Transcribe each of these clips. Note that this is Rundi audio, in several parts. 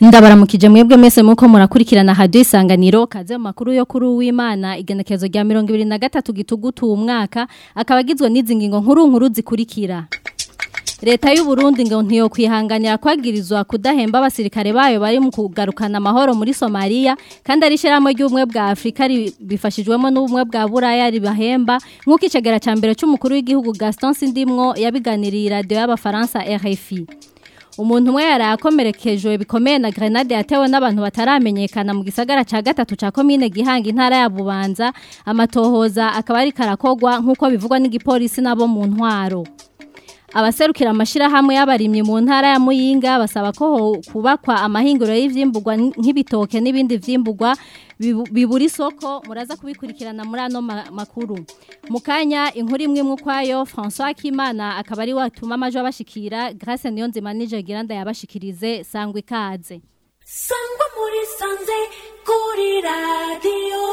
ndabaramukije mwebwe mwese muko murakurikirana radio isanganiro kaze mu makuru yo kuri uwimana igenekezo rya 2023 gitugutu umwaka akaba agizwe n'izi ngingo nkuru nkuru zikurikira Leta y'u Burundi ngo ntiyo kwihanganira kwagirizwa kudahemba abasirikare bayo bari mu kugarukana amahoro muri Somalia kandi ari shiramo ry'ubumwe bwa Afrika bifashijwemo n'ubumwe bwa Buraya ribahemba nk'uko icegera ca mbere c'umukuru w'igihugu Gaston Sindimwo yabiganiriye radio y'abafaransa RFI umuntu umwe yarakomerekejwe bikomeye na grenade yatewe n'abantu bataramenyekana mu gisagara ca gatatu ca commune Gihanga intara ya Bubanza amatohoza akaba ari karakogwa nk'uko bivugwa n'igipolisi nabo mu ntwaro abaserukira amashirahamwe y'abarimyi mu ntara ya Muyinga basaba ko kubakwa amahinguro y'ivyimbugwa nk'ibitoke n'ibindi vyimbugwa bibura isoko muraza kubikurikirana muri ano makuru mukanya inkuru imwe imwe kwayo François Kimana akaba ari watuma amajo abashikira Grace Niyonzima nije giranda yabashikirize sangwa ikaze sangwa muri sanze kuri radio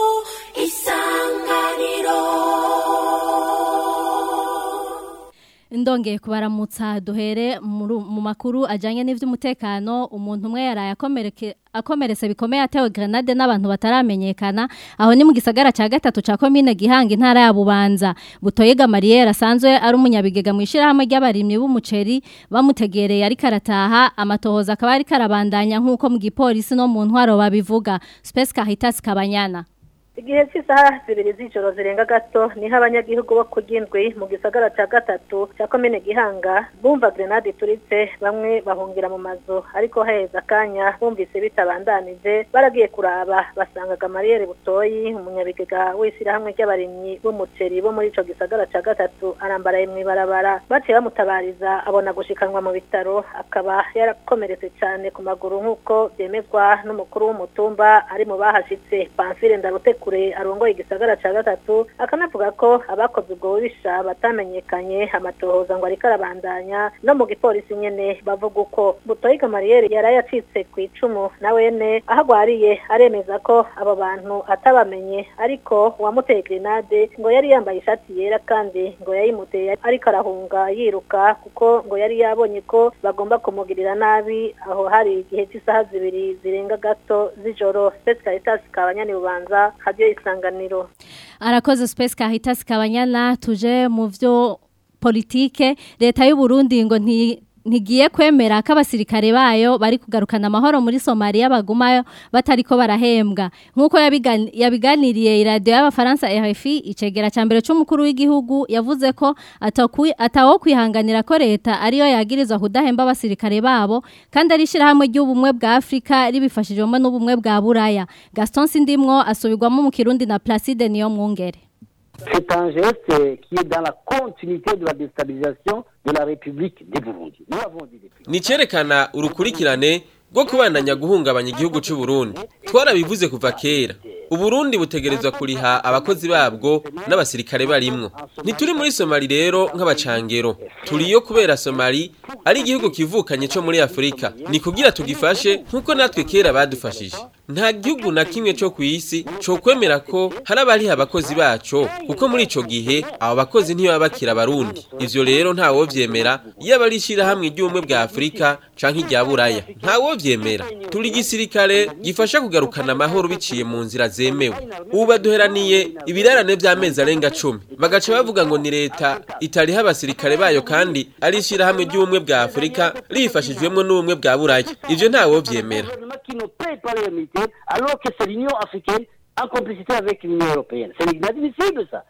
isanganiro Ndongeye kubaramutsa duhere mu makuru ajanye n'ivy'umutekano umuntu umwe yaraye akomereke akomeretse bikomeye atewe grenade n'abantu bataramenyekana aho ni mu gisagara ca gatatu ca commune Gihanga intara ya Bubanza butoyega Mariere asanzwe ari umunyabigega mu ishirahamwe ry'abarimyi b'umuceri bamutegereye ari karataha amatohoza akaba ari karabandanya nk'uko mu gipolisi no mu ntwaro babivuga Space Caritas Kabanyana igihe cy'isaha zibiri z'ijoro zirenga gato niho abanyagihugu bo kugindwi mu gisagara cya gatatu cya komine gihanga bumva grenade ituritse bamwe bahungira mu mazu ariko haheze akanya bumvise bitabandanije baragiye kuraba basangaga mariyeri butoyi umunyabigega w'ishyirahamwe ry'abarimyi b'umuceri bo muri ico gisagara cya gatatu arambaraye mu ibarabara baciye bamutabariza abona gushikanwa mu bitaro akaba yarakomeretse cyane ku maguru nk'uko byemezwa n'umukuru w'umutumba ari mu bahashitse pamfile ndarutekura kure arongoye igisagara ca gatatu akanavuga ko abakoze ubwo bubisha batamenyekanye amatohoza ngo ariko arabandanya no mu gipolisi nyene bavuga uko butoyiga mariyeri yaraye acitse ku icumu na wene aho agwariye aremeza ko abo bantu atabamenye ariko uwamuteye grenade ngo yari yambaye ishati yera kandi ngo yayimuteye ariko arahunga yiruka kuko ngo yari yabonye ko bagomba kumugirira nabi aho hari igihe cy'isaha zibiri zirenga gato z'ijoro Space Caritas kabanyani bubanza radio isanganiro arakoze space Caritas kabanyana tuje mu vyo politike leta y'u Burundi ngo nti ntigiye kwemera ko abasirikare bayo bari kugarukana amahoro muri Somalia bagumayo batariko barahembwa nkuko yabiganiriye iradiyo y'abafaransa RFI icegera ca mbere c'umukuru w'igihugu yavuze ko atawo kwihanganira ko leta ariyo yagirizwa kudahemba abasirikare babo kandi ari ishirahamwe ry'ubumwe bwa Afrika ribifashijwemo n'ubumwe bwa Buraya Gaston Sindimwo asubirwamo mu Kirundi na Placide niyo mwungere C'est un geste qui est dans la continuité de la déstabilisation de la République des Burundi. Nous avons dit depuis. Ni cerekana urukurikirane rwo kubandanya guhungabanya igihugu cy'u Burundi. Twarabivuze kuva kera. Uburundi butegerezwa kuriha abakozi babwo n'abasirikare barimwo. Ntituri muri Somali rero nk'abacangero. Turiyo kubera Somali ari igihugu kivukanye cyo muri Afrika. Ni kugira tugifashe nkuko natwe kera badufashije. Nta gihugu na kimwe cyo ku isi cyo kwemera ko hari abari abakozi baco kuko muri ico gihe abo bakozi ntiyo babakira abarundi. Ivyo rero nta wo vyemera iyo abarishira hamwe iry'umwe bwa Afrika canke irya Buraya. Nta wo vyemera. Turi gisirikare gifasha kugarukana amahoro biciye mu nzira zemewe ubu baduheraniye ibirarane by'amezi arenga cumi bagaca bavuga ngo ni leta itariho abasirikare bayo kandi ari ishyirahamwe ry'ubumwe bwa afurika rifashijwemo n'ubumwe bwa buraya ibyo ntawo byemera alors que c'est l'Union africaine en complicité avec l'Union européenne. C'est inadmissible ça.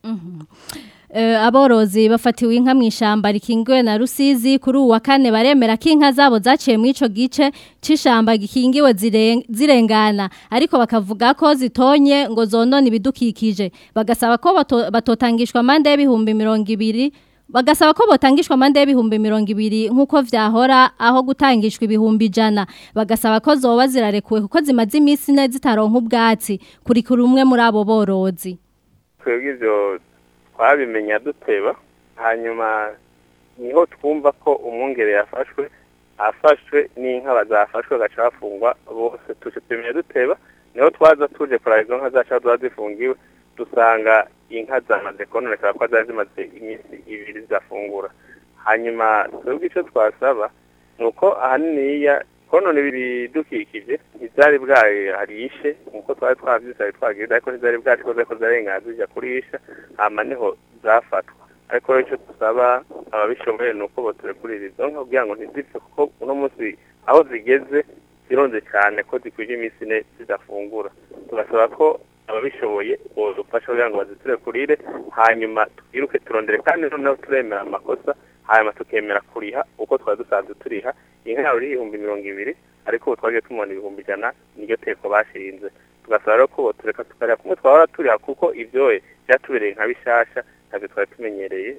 aborozi bafatiwe inka mu ishyamba rikingiwe na rusizi kuri uwa kane baremera ko inka zabo zaciye muri icyo gice cy'ishyamba gikingiwe zirengana ariko bakavuga ko zitonye ngo zonone ibidukikije bagasaba ko batotangishwa amande y'ibihumbi mirongo ibiri bagasaba ko botangishwa amande y'ibihumbi mirongo ibiri nk'uko vyahora aho gutangishwa ibihumbi ijana bagasaba ko zoba zirarekuwe kuko zimaze iminsi ine zitaronka ubwatsi kuri kuri umwe muri abo borozi twebwe ivyo twabimenya duteba hanyuma niho twumva ko umwungere yafashwe afashwe n'inka bazafashwe bagaca bafungwa bose tuje tumenya duteba niho twaza tuje kuraba izo nka zacu ziba zifungiwe dusanga inka zamaze kononekara ko zari zimaze iminsi ibiri zidafungura hanyuma twebwe icyo twasaba ni uko ahaniniya konona ibidukikije ntibyari bwaharishe nk'uko twari twabyisabye twagize ariko ntibyari bwacikoze ko zarenga zijya kurisha hama niho zafatwa ariko rero icyo dusaba ababishoboye ni uko boturekurira izo nka kugira ngo ntizipfe kuko uno munsi aho zigeze zironze cyane ko zikwije iminsi ine zidafungura tugasaba ko ababishoboye bodufasha kugira ngo baziturekurire hanyuma twiruke turondere kandi noneho turemera amakosa hanyuma tukemera kuriha uko twari dusanzwe turiha inka yawe iri ibihumbi mirongo ibiri ariko ubu twagiye tumubona ibihumbi ijana niryo teko bashinze tugasaba rero ko botureka tukareba kumwe twahora turiha kuko ibyoye byatubereye nka bishasha ntabwo twari tumenyereye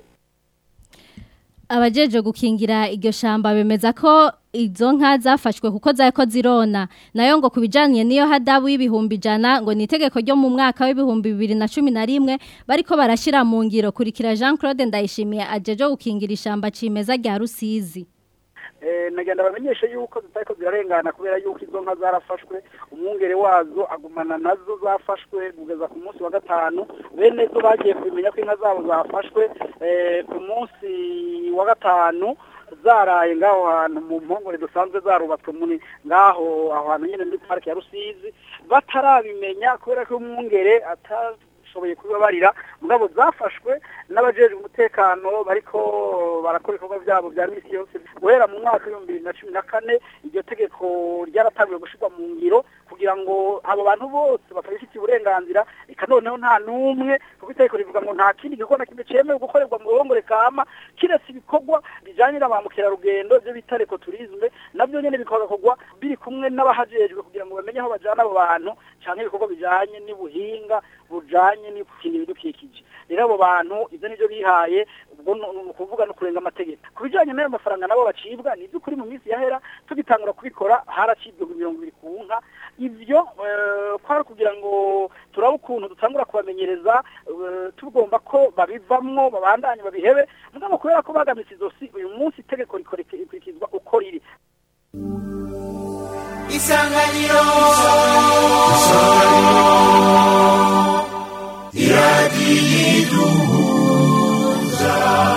abajeje gukingira iryo shamba bemeza ko izo nka zafashwe kuko zako zirona nayo ngo kubijanye niyo hadabu y'ibihumbi ijana ngo ni itegeko ryo mu mwaka w'ibihumbi bibiri na cumi na rimwe bariko barashira mu ngiro kurikira Jean Claude Ndayishimiye ajeje gukingira ishamba cimeza rya Rusizi nagenda bamenyeshe yuko zitariko zirarengana kubera yuko izo nka zarafashwe umwungere wazo agumana nazo zafashwe kugeza ku munsi wa gatanu bene zo bagiye kubimenya ko inka zabo zafashwe ku munsi wa gatanu zaraye ngaho hantu mu mpongore dusanzwe zarubatswe muri ngaho aho hantu nyine muri parike ya rusizi batarabimenya kubera ko umwungere atashoboye kubibabarira mugabo zafashwe n'abajejwe umutekano bariko barakora ibikorwa byabo bya misi yose guhera mu mwaka w'ibihumbi bibiri na cumi na kane iryo tegeko ryaratangiwe gushyirwa mu ngiro kugira ngo abo bantu bose batabifitiye uburenganzira reka noneho nta n'umwe kuko itegeko rivuga ngo nta kindi gikorwa na kimwe cyemewe gukorerwa mu ruhongore kama kiretse ibikorwa bijyanye na ba mukerarugendo ibyo bita ekoturizme nabyo nyine bikakorwa biri kumwe n'abahajejwe kugira ngo bamenye aho bajyana abo bantu cyangwa ibikorwa bijyanye n'ubuhinga bujyanye no gukingira ibidukikije rero abo bantu ibyo nibyo bihaye ubwo ni ukuvuga no kurenga amategeko ku bijyanye n'ayo mafaranga nabo bacibwa ni iby'ukuri mu minsi yahera tugitangura kubikora haracibwa mirongo ibiri ku nka ibyo kwari kugira ngo turabe ukuntu dutangura kubamenyereza tugomba ko babivamwo babandanye babihebe mugabo kubera ko bagamitse izosi uyu munsi itegeko rikurikizwa uko riri isanganiro iradiyiduhuza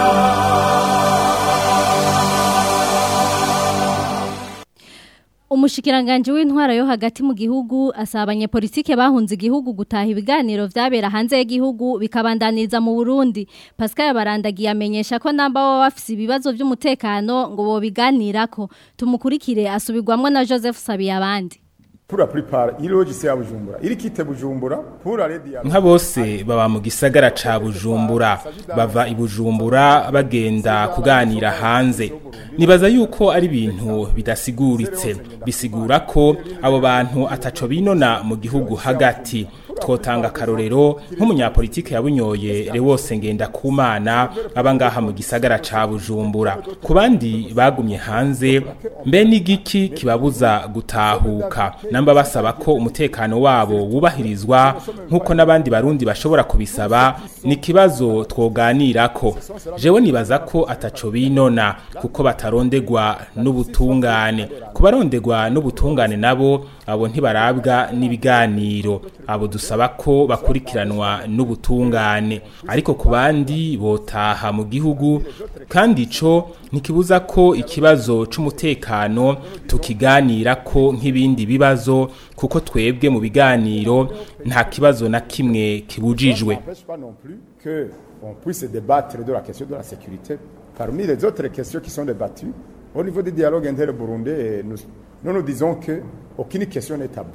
Umushikiranganje w'intwara yo hagati mu gihugu asaba abanyepolitike bahunze igihugu gutaha ibiganiro vyabera hanze y'igihugu bikabandaniriza mu Burundi. Pascal Barandagiye amenyesha ko namba baba bafise ibibazo vy'umutekano ngo bo biganirako. Tumukurikire asubirwamwo na Joseph Sabiye abandi. pour la plupart ilogise ya Bujumbura iri kite Bujumbura pour la dialogue nka bose baba mu gisagara ca Bujumbura bava i Bujumbura bagenda kuganira hanze nibaza yuko ari ibintu bidasiguritse bisigura ko abo bantu ataco binona mu gihugu hagati twotanga akarorero nk'umunyapolitike yabunyoye Lewose ngenda kumana aba ngaha mu gisagara ca Bujumbura ku bandi bagumye hanze mbe n'igiki kibabuza gutahuka namba basaba ko umutekano wabo wubahirizwa nk'uko n'abandi barundi bashobora kubisaba ni kibazo twoganirako jewe nibaza ko ataco binona kuko batarondegwa n'ubutungane kubarondegwa n'ubutungane nabo abo ntibarabwa n'ibiganiro abo dusaba ko bakurikiranwa n'ubutungane ariko ku bandi botaha mu gihugu kandi ico ntikibuza ko ikibazo c'umutekano tukiganira ko nk'ibindi bibazo kuko twebwe mu biganiro nta kibazo na kimwe kibujijwe n'empêche pas non plus que on puisse débattre de la question de la sécurité parmi les autres questions qui sont débattues au niveau du dialogue inter-burundais nous, nous nous disons que aucune question n'est taboue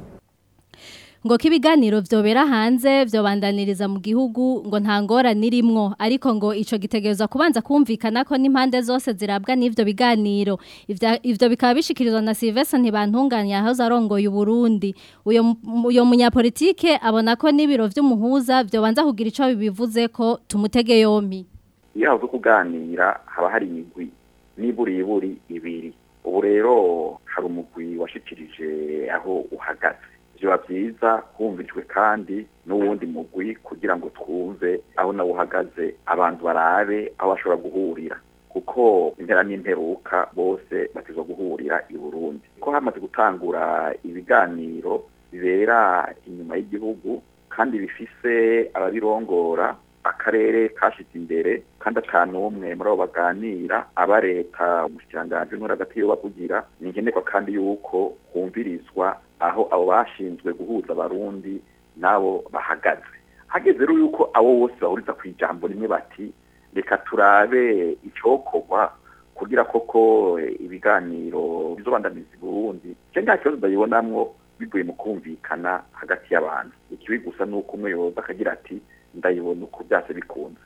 ngo kibiganiro vyobera hanze vyobandaniriza mu gihugu ngo nta ngorane irimwo ariko ngo ico gitegerezwa kubanza kumvikana ko n'impande zose zirabwa n'ivyo biganiro Ivya- ivyo bikaba bishikirizwa na Sylvestre ntibantunganya aho zarongoye Burundi uyo mu- uyo munyapolitike abona ko n'ibiro vy'umuhuza vyobanza kugira ico bibivuze ko tumutege yompi iyo havuze kuganira haba hari imigwi n'iburiburi ibiri ubu rero hari umugwi washikirije aho uhagaze biba byiza humvijwe kandi n'uwundi mugwi kugira ngo twumve aho nawe uhagaze abantu barabe aho bashobora guhurira kuko impera n'imperuka bose batezwa guhurira i burundi ko hamaze gutangura ibiganiro bibera inyuma y'igihugu kandi bifise ababirongora akarere kashize imbere kandi atanu umwe muri abo baganira aba leta umushikiranganji n'uri hagati yo bavugira ni nkenerwa kandi yuko humvirizwa aho abo bashinzwe guhuza abarundi n'abo bahagaze hageze rero yuko abo bose bahuriza ku ijambo rimwe bati reka turabe icokorwa kugira koko ibiganiro bizobandaniza i burundi je nta kibazo ndabibonamwo bivuye mu kumvikana hagati y'abantu ikibi gusa ni uko umwe yoza akagira ati ndayibona uko byase bikunze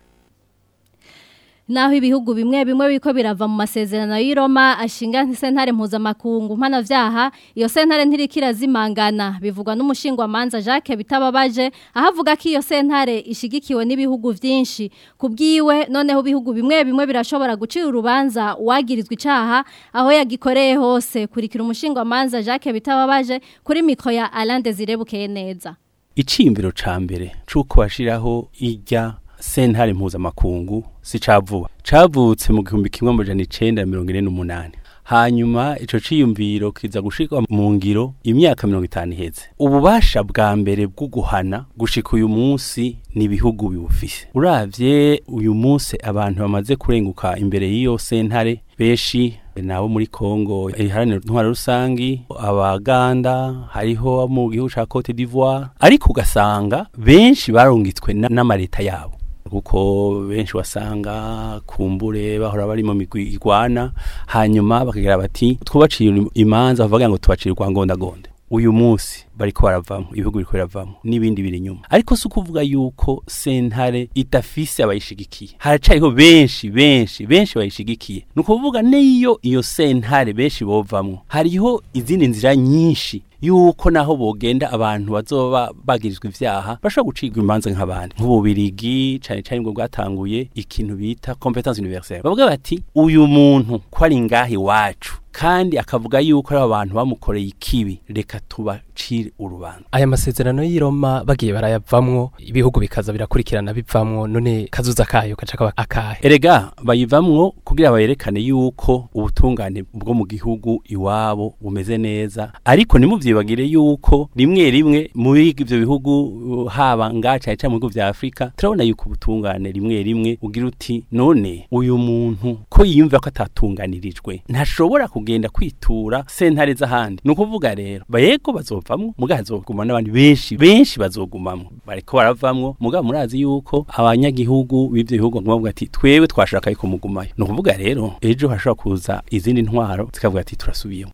naho ibihugu bimwe bimwe biko birava mu masezerano y'Iroma ashinga sentare mpuzamakungu mpanavyaha iyo sentare ntirikira zimangana bivugwa n'umushingwa manza Jacques bitababaje ahavuga ko iyo sentare ishigikiwe n'ibihugu vyinshi kubwiwe noneho bihugu bimwe bimwe birashobora gucira urubanza wagirizwa icaha aho yagikoreye hose kurikira umushingwa manza Jacques bitababaje kuri mikro ya Alain Desire Bukeye neza icimbiro ca mbere cuko bashiraho ijya sentare mpuzamakungu si cavuba cavutse mu gihumbi kimwe amajana icenda mirongo ine n'umunani hanyuma ico ciyumviro kiza gushikwa mu ngiro imyaka mirongo itanu iheze ububasha bwa mbere bwo guhana gushika uyu munsi ni ibihugu biwufise uravye uyu munsi abantu bamaze kurenguka imbere y'iyo sentare benshi nabo muri Kongo iharanira intwara rusangi abaganda hariho mu gihugu ca Cote d'Ivoire ariko ugasanga benshi barungitswe n'amareta yabo kuko benshi wasanga kumbure bahora bari mu migwi igwana hanyuma bakagira bati twubacira imanza bavuga ngo tubacire kwa ngondagonde uyu munsi bariko baravamo ibihugu biriko biravamo n'ibindi biri inyuma ariko si ukuvuga yuko sentare idafise abayishigikiye haracariho benshi benshi benshi bayishigikiye ni ukuvuga n'iyo iyo sentare benshi bovamwo hariho izindi nzira nyinshi yuko naho bogenda abantu bazoba bagirizwa ivyaha bashobora gucirwa imanza nk'abandi nk'ububirigi cane cane ngo bwatanguye ikintu bita competence universelle bavuga bati uyu muntu ko ari ngaha iwacu kandi akavuga yuko ari abantu bamukoreye ikibi reka tubacire urubanza aya masezerano y'Iroma bagiye barayavamwo ibihugu bikaza birakurikirana bivamwo none kazuza kayo gaca kaba akahe erega bayivamwo kugira bayerekane yuko ubutungane bwo mu gihugu iwabo bumeze neza ariko nimuvyibagire yuko rimwe rimwe muri ivyo bihugu haba ngaca cyane mu bihugu vya Afrika turabona yuko ubutungane rimwe rimwe ugira uti none uyu muntu ko yiyumva ko atatunganirijwe ntashobora kugenda kwitura sentare z'ahandi ni ukuvuga rero bayego bazovamwo muga hazoguma n'abandi benshi benshi bazogumamwo bariko baravamwo muga murazi yuko abanyagihugu b'ivyo bihugu baguma bavuga ati twewe twashaka yuko mugumayo ni ukuvuga rero ejo hashobora kuza izindi ntwaro zikavuga ati turasubiyemo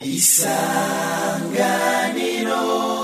isanganiro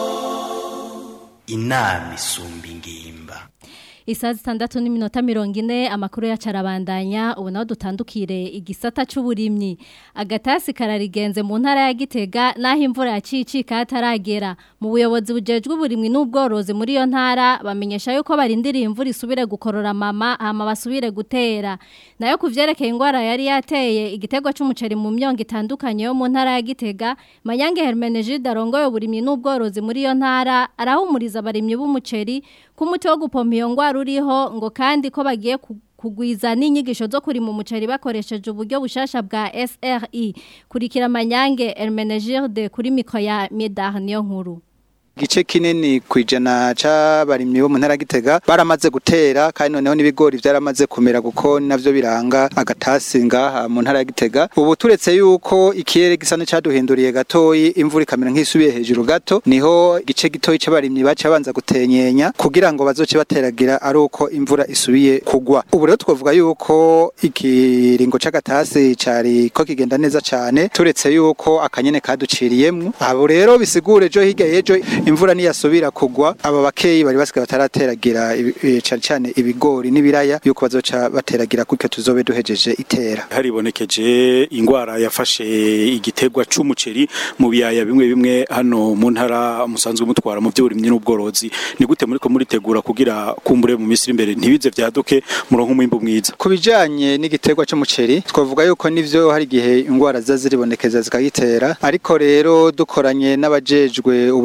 inama isumba ingimba Isaha zitandatu n'iminota mirongo ine amakuru yacarabandanya ubu naho dutandukire igisata c'uburimyi agatasi kararigenze mu ntara ya Gitega naho imvura yacicika hataragera mu buyobozi bujejwe uburimyi n'ubworozi muri iyo ntara bamenyesha yuko barindiriye imvura isubire gukorora mama hama basubire gutera nayo kuvyerekeye ingwara yari yateye igitego c'umuceri mu myongo itandukanye yo mu ntara ya Gitega Mayange Hermenegilde arongoye uburimyi n'ubworozi muri iyo ntara arahumuriza abarimyi b'umuceri kumuti wo gupompa iyo ngwara uriho ngo kandi ko bagiye kugwiza n'inyigisho zo kuri mu muceri bakoresheje uburyo bushasha bwa SRI kurikira Manyange Hermenegilde kuri mikro ya Medar niyo nkuru gice kinini kwijana c'abarimyi bo mu ntara gitega baramaze gutera kandi noneho n'ibigori vyaramaze kumera kuko navyo biranga agatasi ngaha mu ntara gitega ubu turetse yuko ikirere gisa n'caduhinduriye gatoyi imvura ikamera nk'isubiye hejuru gato niho igice gitoyi c'abarimyi baca banza gutenyenya kugira ngo bazoce bateragira ari uko imvura isubiye kugwa ubu rero twavuga yuko ikiringo c'agatasi cari ko kigenda neza cane turetse yuko akanyene kaduciriyemwo abo rero bisigure jo hirya yejo imvura niyasubira kugwa aba bakeyi bari basigaye batarateragira cyane cyane ibigori n'ibiraya yuko bazoca bateragira kuko tuzobe duhejeje itera haribonekeje ingwara yafashe igitegwa c'umuceri mu biyaya bimwe bimwe hano mu ntara musanzwe mutwara mu by'uburimyi n'ubworozi ni gute muriko muritegura kugira kumbure mu misiri imbere ntibize vyaduke muronka umwimbu mwiza ku bijanye n'igitegwa c'umuceri twavuga yuko nivyo hari igihe ingwara ziza ziribonekeza zikagitera ariko rero dukoranye n'abajejwe ubuyobozi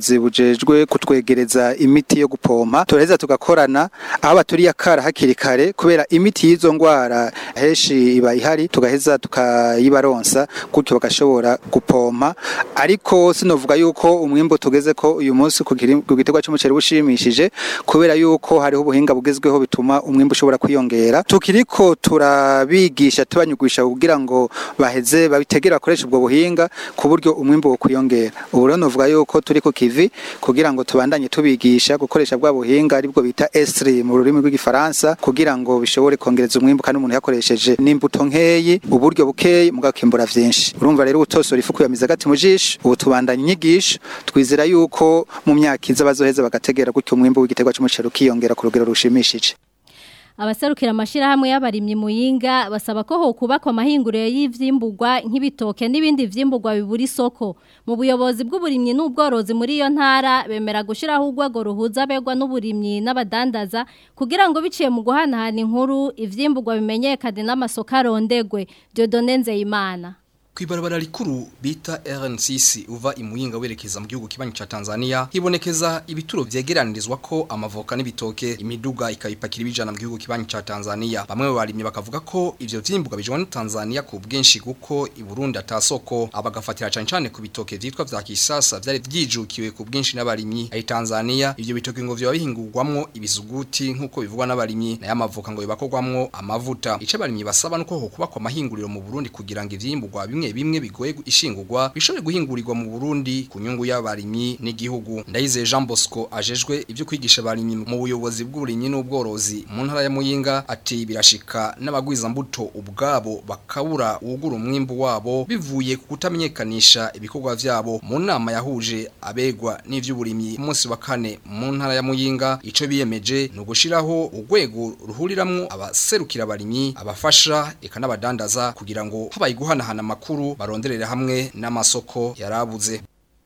ubuyobozi bujejwe kutwegereza imiti yo gupompa turaheza tugakorana aho baturiye akara hakiri kare kubera imiti y'izo ndwara henshi iba ihari tugaheza tukayibaronsa gutyo bagashobora gupompa ariko sinovuga yuko umwimbo tugeze ko uyu munsi ku giri- ku giterwa cy'umuceri bushimishije kubera yuko hariho ubuhinga bugezweho bituma umwimbo ushobora kwiyongera tukiriko turabigisha tubanyugisha kugira ngo baheze babitegere bakoresha ubwo buhinga ku buryo umwimbo wo kwiyongera ubu rero novuga yuko turi ku kivi kugira ngo tubandanye tubigisha gukoresha bwa buhinga aribwo bita esri mu rurimi rw'igifaransa kugira ngo bishobore kongereza umwimbo kandi umuntu yakoresheje n'imbuto nkeyi uburyo bukeyi mugakimbura vyinshi urumva rero utosora ifu kuyamiza gati mu jisho ubu tubandanye inyigisho twizera yuko mu myaka iza bazoheza bagategera gutyo umwimbo w'igiterwa c'umuceri ukiyongera ku rugero rushimishije Abaserukira amashirahamwe y'abarimyi muyinga basaba ko ho kubakwa amahinguriro y'ivyimbugwa nk'ibitoke n'ibindi vyimbugwa bibura isoko mu buyobozi bw'uburimyi n'ubworozi muri iyo ntara bemera gushiraho urwego ruhuza abegwa n'uburimyi n'abadandaza kugira ngo biciye mu guhanahana inkuru ivyimbugwa bimenyekane n'amasoko arondegwe Dieudonne Nzeyimana Kwibarabara rikuru bita RN6 uva imuyinga werekeza mu gihugu kibanyi ca Tanzania hibonekeza ibituro vyegeranirizwa ko amavoka n'ibitoke imiduga ikayipakira ibijana mu gihugu kibanyi ca Tanzania bamwe mu barimye bakavuga ko ivyo vyimbuga bijwa na Tanzania ku bwinshi kuko i Burundi atasoko abagafatira cyane cyane ku bitoke vyitwa vya kisasa vyari vyijukiwe ku bwinshi n'abarimyi ayi Tanzania ivyo bitoke ngo vyo bihingurwamwo ibisuguti nkuko bivugwa n'abarimyi na y'amavoka ngo bibakorwamwo amavuta ice abarimyi basaba nuko ho kubakwa amahinguriro mu Burundi kugira ngo ivyimburwa bimwe bimwe bigoye gu- ishingurwa bishobore guhingurirwa mu Burundi ku nyungu y'abarimyi n'igihugu ndayize Jean Bosco ajejwe ibyo kwigisha abarimyi mu buyobozi bw'uburimyi n'ubworozi mu ntara ya Muyinga ati birashika n'abagwiza mbuto ubwabo bakabura ugura umwimbu wabo bivuye ku kutamenyekanisha ibikorwa vyabo mu nama yahuje abegwa n'ivy'uburimyi ku munsi wa kane mu ntara ya Muyinga ico biyemeje no gushiraho urwego ruhuriramwo abaserukira abarimyi abafasha eka n'abadandaza kugira ngo habaye guhanahana amakuru baronderere hamwe n'amasoko yarabuze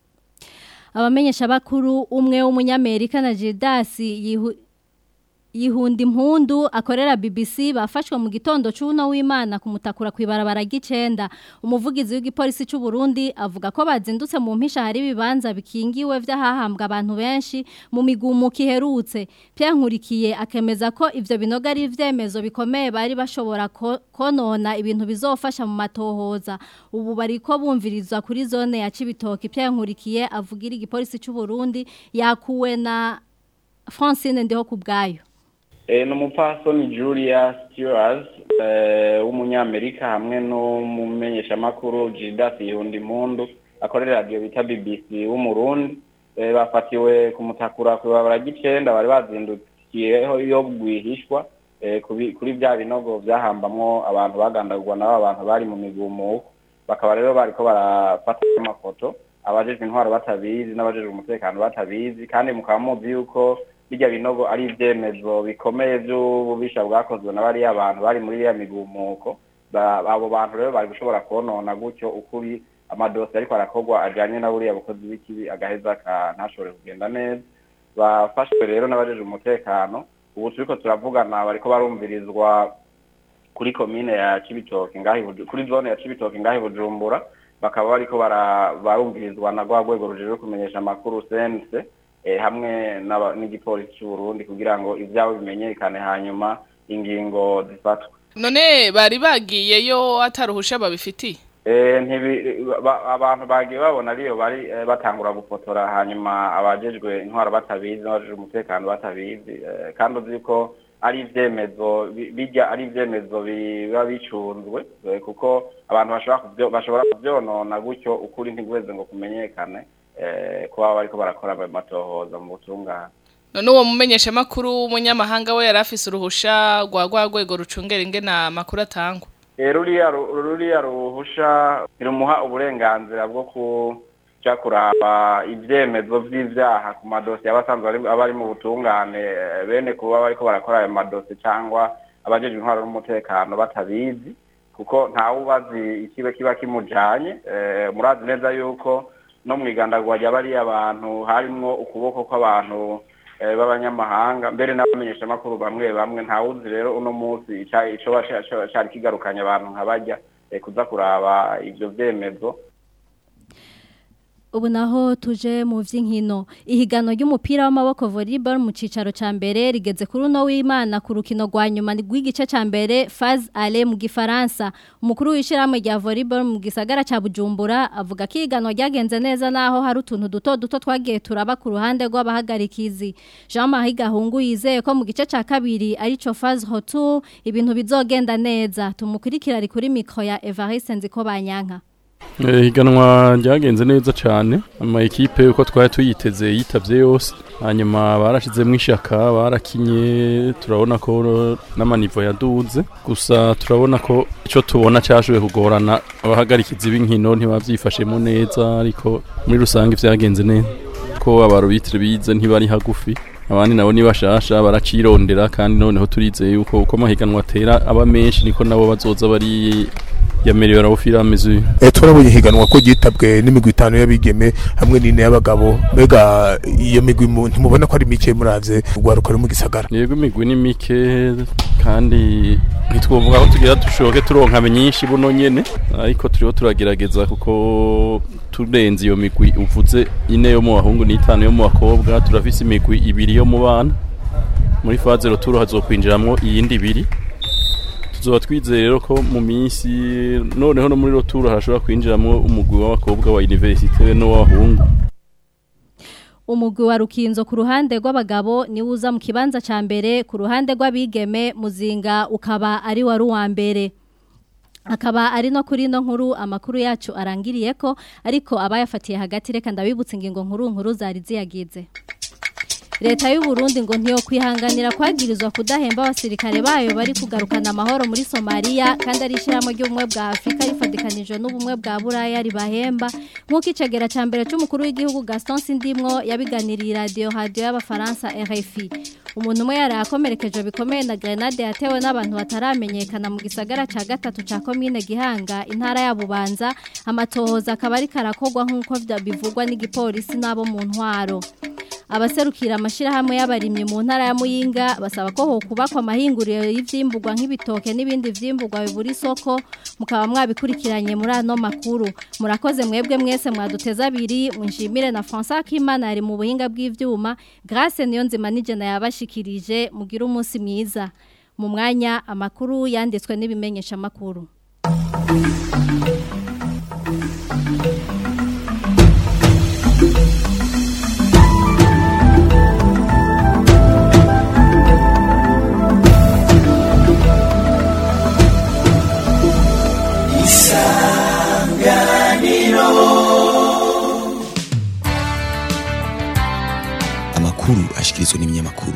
abamenyesha bakuru umwe w'umunyamerika na Jedasi yihu Yihunda impundu akorera BBC bafashwe mu gitondo c'uno w'Imana kumutakura kwibarabara gicenda umuvugizi w'igipolisi c'u Burundi avuga ko bazindutse mu mpisha hari bibanza bikingiwe vy'ahahambwa abantu benshi mu migumu kiherutse Pierre Nkurikiye akemeza ko ivyo binoga ari ivyemezo bikomeye bari bashobora ko- konona ibintu bizofasha mu matohoza ubu bariko bumvirizwa kuri zone ya Cibitoke Pierre Nkurikiye avugira igipolisi c'u Burundi yakuwe na Francine ndiho kubgayo Eh, ni umupfasoni Julia Stewart eh, w'umunyamerika hamwe n'umumenyeshamakuru Gildas Yihundi Impundu akorera radio bita BBC w'umurundi eh, bafatiwe kumutakura ku barabara gicenda bari bazindukiyeho yo gwihishwa eh, kubi- kuri bya binogo vyahambamwo abantu bagandagurwa nabo abantu bari mu migumuko bakaba rero bariko barafata amafoto abajejwe intwaro batabizi n'abajejwe umutekano batabizi kandi mukaba muzi yuko bijya binogo ari ibyemezo bikomeye by'ububisha bwakozwe na bariya abantu bari muri iriya migumuko Ba- abo bantu rero bari gushobora konona gutyo ukuri amadosiye ariko arakorwa ajyanye na buriya bukozi bw'ikibi agaheza aka- ntashobore kugenda neza bafashwe rero n'abajeje umutekano ubu turiko turavugana bariko barumvirizwa kuri komine ya Cibitoke ngahi Buju- kuri zone ya Cibitoke ngahi Bujumbura bakaba bariko bara- barumvirizwa na rwa rwego rujejwe kumenyesha amakuru CNC eh, hamwe n'aba- n'igipolisi cy'u Burundi kugira ngo ivyabo bimenyekane hanyuma ingingo zifatwe none bari bagiyeyo ataruhusha babifitiye Eh, ntibi ba- abantu bagiye babona ariyo bari eh, batangura gufotora hanyuma abajejwe intwaro batabizi n'abajejwe umutekano batabizi eh, kandi uzi ko ari ivyemezo bi- bijya ari ivyemezo biba bicunzwe eh, kuko abantu bashobora kuvyo bashobora kuvyonona gutyo ukuri ntigweze ngo kumenyekane eh, kuba bariko barakora amatohoza mu butungane none uwo mumenyeshamakuru w'umunyamahanga we yari afise uruhusha rwa rwa rwego rucungera ingena amakuru atangwa Eh, ruriya ru- ruriya ruhusha ntirumuha uburenganzira bwo kuja kuraba ivyemezo vy'ivyaha ku madosiye aba asanzwe ari- aba ari mu butungane eh, bene kuba bariko barakora ayo madosiye cyangwa abajejwe intwaro n'umutekano batabizi kuko ntawe ubazi ikibe kiba kimujanye eh, murazi neza yuko no mwigandagwa rya bariya bantu harimwo ukuboko kw'abantu eh, b'abanyamahanga mbere n'abamenyeshamakuru bamwe bamwe ntawuzi rero uno munsi ica- icoba ca- ca- cari kigarukanye abantu nka barya eh, kuza kuraba ivyo vyemezo Ubu naho tuje mu vy'inkino ihigano ry'umupira w'amaboko volleyball mu cicaro ca mbere rigeze kuri uno w'Imana ku rukino rwa nyuma rw'igice ca mbere phase aller mu gifaransa umukuru w'ishiramwe rya volleyball mu gisagara ca Bujumbura avuga ko ihigano ryagenze neza naho hari utuntu duto duto twagiye turaba ku ruhande rw'abahagarikizi Jean-Marie Gahungu yizeye ko mu gice ca kabiri arico phase retour ibintu bizogenda neza tumukurikira ari kuri micro ya Evariste Nziko Banyanka higanwa ryagenze neza cyane ama ekipe uko twari tuyiteze yitavye yose hanyuma barashizemo ishaka barakinye turabona ko n'amanivo yaduze gusa turabona ko icyo tubona cyashoboye kugorana abahagarikizi b'inkino ntibabyifashemo neza ariko muri rusange byagenze neza ko abarubitire bize ntibari hagufi abandi nabo nibashasha baracirondera kandi noneho turizeye yuko uko amahiganwa atera aba menshi niko nabo bazoza bari yamerewe arabufira ameze eh turabonye higanwa ko gitabwe n'imigwi itanu y'abigeme hamwe n'ine y'abagabo mbega iyo migwi ntimubona ko ari mike muravye urwaruka ruri mu gisagara yego imigwi ni mike kandi ntitwovuga ko tugira dushoke turonka nyinshi buno nyene ariko turiho turagerageza kuko turenze iyo migwi uvuze ine yo mu bahungu n'itanu yo mu bakobwa turafise imigwi ibiri yo mu bana muri faze roturo hazokwinjiramwo iyindi ibiri tuzoba twizeye rero ko mu minsi noneho no muri roturo hashobora kwinjiramo umugwi w'abakobwa wa universite n'uw'abahungu umugwi wa rukinzo ku ruhande rw'abagabo niwe uza mu kibanza ca mbere ku ruhande rw'abigeme muzinga ukaba ari wari uwa mbere akaba ari no kuri no nkuru amakuru yacu arangiriye ko ariko abayafatiye hagati reka ndabibutse ingingo nkuru nkuru zari ziyagize leta y'u Burundi ngo ntiyo kwihanganira kwagirizwa kudahemba abasirikare bayo bari kugarukana amahoro muri Somalia kandi ari ishyiramo ry'ubumwe bwa Afurika rifadikanije n'ubumwe bwa Buraya ribahemba nk'uko icegera ca mbere c'umukuru w'igihugu Gaston Sindimwo yabiganiriye radio radio y'abafaransa RFI umuntu umwe yari akomerekejwe bikomeye na grenade yatewe n'abantu bataramenyekana mu gisagara ca gatatu ca komine Gihanga intara ya Bubanza amatohoza akaba ari karakogwa nk'uko bivugwa n'igipolisi n'abo mu ntwaro abaserukira amashirahamwe y'abarimyi mu ntara ya Muyinga basaba ko ho kubakwa amahinguriro y'ivyimbugwa nk'ibitoke n'ibindi vyimburwa bibura isoko mukaba mwabikurikiranye muri ano makuru murakoze mwebwe mwese mwaduteza abiri munshimire na François Kimana ari mu buhinga bw'ivyuma Grace niyo nzima nije na yabashikirije mugira umunsi mwiza mu mwanya amakuru yanditswe n'ibimenyesha makuru amakuru ashikirizwa n'ibinyamakuru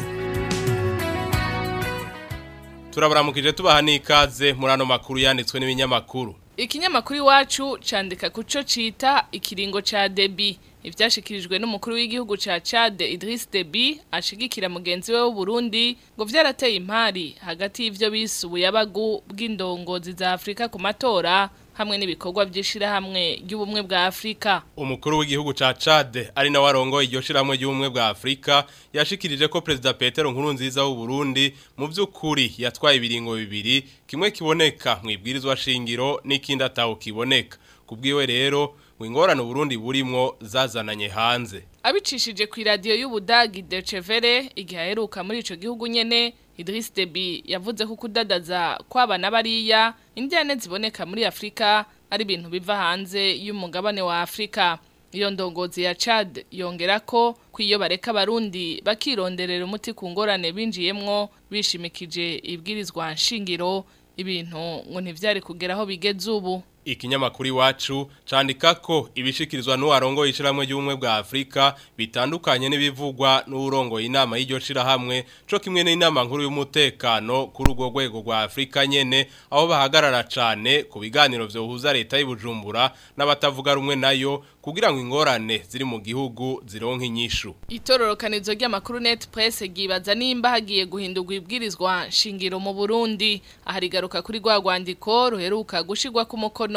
turabaramukije tubaha n'ikaze muri ano makuru yanditswe n'ibinyamakuru ikinyamakuru iwacu candika kuco cita ikiringo ca debi ivyashikirijwe n'umukuru w'igihugu ca Chad Idriss Deby ashigikira mugenzi we w'u Burundi ngo vyarateye impari hagati y'ivyo bise ubuyabagu bw'indongozi za Afrika ku matora hamwe n'ibikorwa by'ishirahamwe ry'ubumwe bwa Afrika umukuru w'igihugu ca Chad ari na warongo iryo shirahamwe ry'ubumwe bwa Afrika yashikirije ko president Petero Nkurunziza w'u Burundi mu by'ukuri yatwaye ibiringo bibiri kimwe kiboneka mu ibwirizwa shingiro n'ikindi ataho kiboneka kubwiwe rero wingorana Burundi burimwo zazananye hanze abicishije ku radio y'ubudagi Deutsche Welle igihe aheruka muri ico gihugu nyene Idriss Deby yavuze ko kudadaza kw'abana bariya indiane ziboneka muri Afrika ari ibintu biva hanze y'umugabane wa Afrika iyo ndongozi ya Chad yongera ko kwiyo bareka barundi bakironderera umuti ku ngorane binjiyemwo bishimikije ibwirizwa nshingiro ibintu ngo ntivyari kugeraho bigeze ubu ikinyamakuru iwacu candika ko ibishikirizwa n'uwarongoye ishiramwe ry'ubumwe bwa Afrika bitandukanye n'ibivugwa n'urongoye inama y'iryo shirahamwe co kimwe n'inama nkuru y'umutekano kuri urwo rwego rwa Afrika nyene aho bahagarara cane ku biganiro vyohuza leta y'Ibujumbura n'abatavuga rumwe nayo kugira ngo ingorane ziri mu gihugu zironke inyishu itororokanizo ry'amakuru net press gibaza nimba hagiye guhindurwa ibwirizwa shingiro mu Burundi aharigaruka kuri rwa rwandiko ruheruka gushirwa ku mukono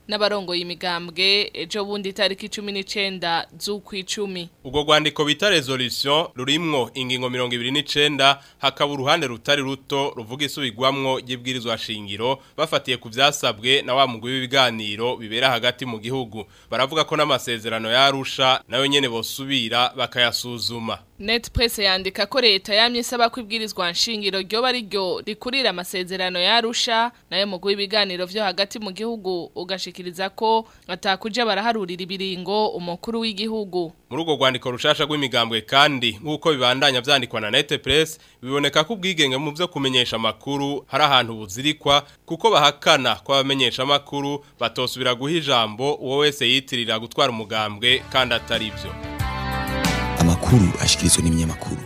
n'abarongoye imigambwe ejo bundi tariki 19 z'ukwicumi Ubwo rwandiko bita resolution rurimwo ingingo 29 hakaba uruhande rutari ruto ruvuga isubigwamwo y'ibwirizwa shingiro bafatiye ku vyasabwe na wa mugwi w'ibiganiro bibera hagati mu gihugu baravuga ko n'amasezerano yarusha nayo nyene bosubira bakayasuzuma Net press yandika ko leta yamye isaba ko ibwirizwa nshingiro ryo bari ryo rikurira amasezerano yarusha nayo mugwi w'ibiganiro vyo hagati mu gihugu ugashikiriza ko atakuja baraharurira ibiringo umukuru w'igihugu muri urwo rwandiko rushasha rw'imigambwe kandi nk'uko bibandanya vyandikwa na Net Press biboneka ko ubwigenge mu vyo kumenyesha amakuru hari ahantu buzirikwa kuko bahakana ko abamenyesha amakuru batosubira guha ijambo uwo wese yitirira gutwara umugambwe kandi atari vyo amakuru ashikirizwa n'ibinyamakuru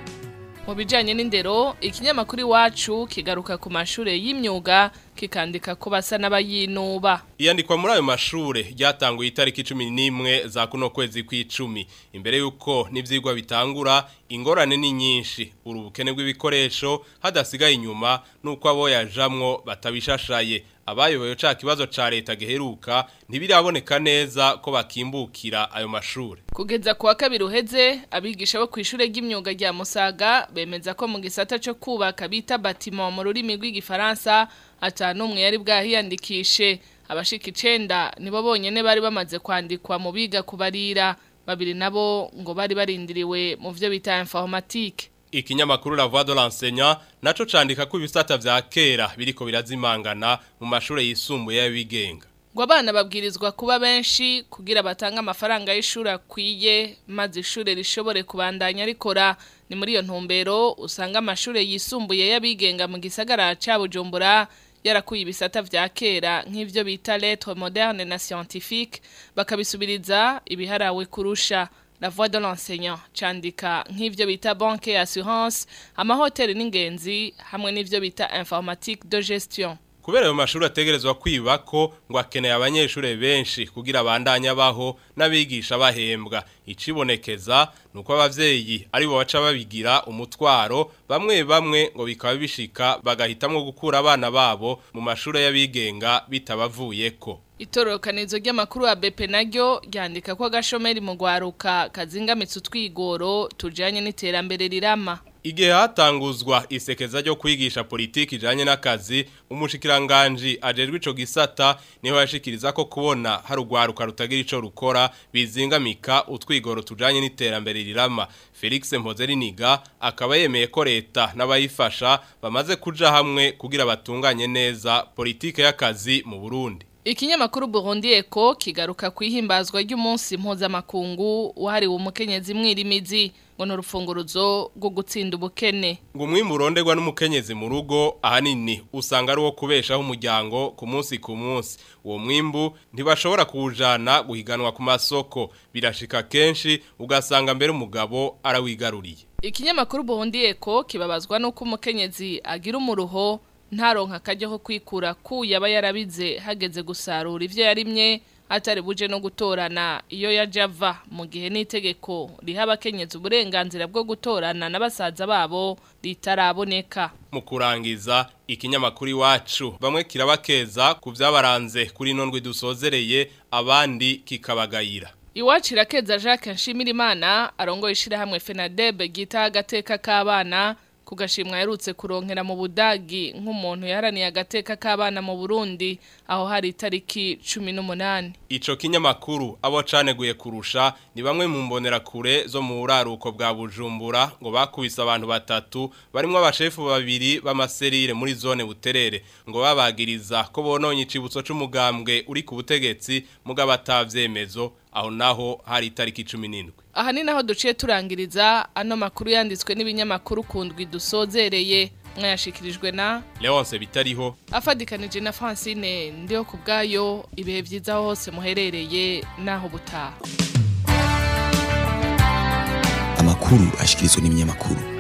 mu bijanye n'indero ikinyamakuru iwacu kigaruka ku mashure y'imyuga kikandika ko basa n'abayinuba iyandikwa muri ayo mashure ryatanguye itariki 11 za kuno kwezi kw'icumi imbere yuko n'ivyigwa bitangura ingorane ni nyinshi urubukene bw'ibikoresho hadasigaye inyuma nuko abo yajamwo batabishashaye abayoboye ca kibazo ca leta giheruka ntibiraboneka neza ko bakimbukira ayo mashure kugeza kuwa kabiri uheze abigisha bo kw'ishure ry'imyuga rya Musaga bemeza ko mu gisata cyo kubaka bita bâtiment mu rurimi rw'igifaransa atanumwe yari bwahiyandikishe abashika icenda nibo bonyene bari bamaze kwandikwa mu biga kubarira babiri nabo ngo bari barindiriwe mu vyo bita informatique ikinyamakuru la voix de l'enseignant naco candika ko ibisata vya kera biriko birazimangana mu mashure yisumbuye y'abigenga ngo abana babwirizwa kuba benshi kugira batange amafaranga y'ishuri akwiye maze ishuri rishobore kubandanya rikora ni muri iyo ntumbero usanga amashuri yisumbuye y'abigenga mu gisagara ca Bujumbura yarakuye ibisata vya kera nk'ivyo bita lettres moderne na scientifique bakabisubiriza ibiharawe kurusha la voix de l'enseignant candika nk'ivyo bita banque et assurance amahoteli n'ingenzi hamwe n'ivyo bita informatique de gestion kubera ayo mashuri ategerezwa kwiba ko ngo akeneye abanyeshuri benshi kugira abandanya baho n'abigisha bahembwa icibonekeza nuko abavyeyi ari bo baca babigira umutwaro bamwe bamwe ngo bikaba bishika bagahitamwo gukura abana babo mu mashuri y'abigenga bitabavuyeko Itororokanizo ry'amakuru ya BP naryo ryandika ko agashomeri mu gwaruka kazingamitse utwigoro tujanye n'iterambere rirama Igihe hatanguzwa isekeza ryo kwigisha politiki ijanye n'akazi umushikiranganje ajejwe ico gisata niho yashikiriza ko kubona hari ugwaruka rutagira ico rukora bizingamika utwigoro tujanye n'iterambere rirama Felix Mpozeriniga akaba yemeye ko leta n'abayifasha bamaze kuja hamwe kugira batunganye neza politike y'akazi mu Burundi Ikinyamakuru Burundi Eko kigaruka kwihimbazwa ry'umunsi mpuzamakungu wahariwe umukenyezi mwirimizi ngo n'urufunguruzo rwo gutsinda ubukene ngo umwimbu uronderwa n'umukenyezi mu rugo ahanini usanga ari uwo kubeshaho umuryango ku munsi ku munsi uwo mwimbu ntibashobora kuwujana guhiganwa ku masoko birashika kenshi ugasanga mbere umugabo arawigaruriye Ikinyamakuru Burundi Eko kibabazwa nuko umukenyezi agira umuruho ntaronka akajya ko kwikura ku yaba yarabize hageze gusarura ivyo yarimye atari buje no gutorana iyo yajava mu gihe n'itegeko riha abakenyezi uburenganzira bwo gutorana n'abasaza babo ritaraboneka mu kurangiza ikinyamakuru iwacu bamwe kirabakeza ku byabaranze kuri nondwe dusozereye abandi kikabagayira Iwacu irakeza Jacques Nshimirimana arongoye ishirahamwe FENADEB gita agateka k'abana kugashimwa yarutse kuronkera mu budagi nk'umuntu yaharaniye agateka k'abana mu Burundi aho hari itariki 18 Ico kinyamakuru abo caneguye kurusha ni bamwe mu mbonera kure zo mu buraruko bwa Bujumbura ngo bakubise abantu batatu barimo abashefu babiri b'amaserire muri zone buterere ngo babagiriza ko bononye icibutso c'umugambwe uri ku butegetsi mugabo atavyemezo aho naho hari itariki 17 Aha ni naho duciye turangiriza ano makuru yanditswe n'ibinyamakuru kundwi dusozereye mwayashikirijwe na Leonce bitariho afadikanije na Francine ndiyo kubgayo ibihe vyiza hose muherereye naho butaha amakuru ashikirizwa n'ibinyamakuru